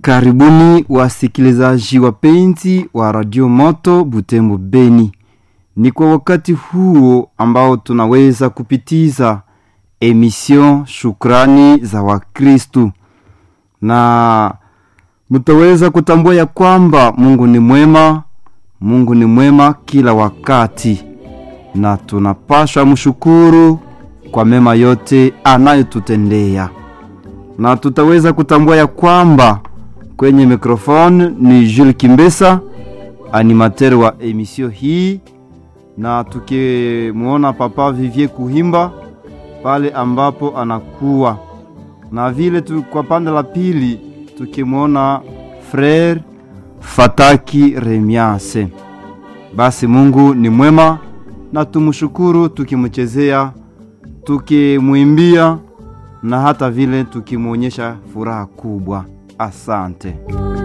Karibuni wasikilizaji wapenzi wa Radio Moto Butembo Beni. Ni kwa wakati huo ambao tunaweza kupitiza emission Shukrani za Wakristu, na mtaweza kutambua ya kwamba Mungu ni mwema, Mungu ni mwema kila wakati, na tunapaswa mshukuru kwa mema yote anayotutendea, na tutaweza kutambua ya kwamba kwenye mikrofone ni Jules Kimbesa, animateur wa emission hii, na tukimwona Papa Vivier Kuhimba pale ambapo anakuwa na vile tu, kwa pande la pili tukimwona Frere Fataki Remiase. Basi Mungu ni mwema na tumshukuru, tukimchezea, tukimwimbia na hata vile tukimwonyesha furaha kubwa. Asante.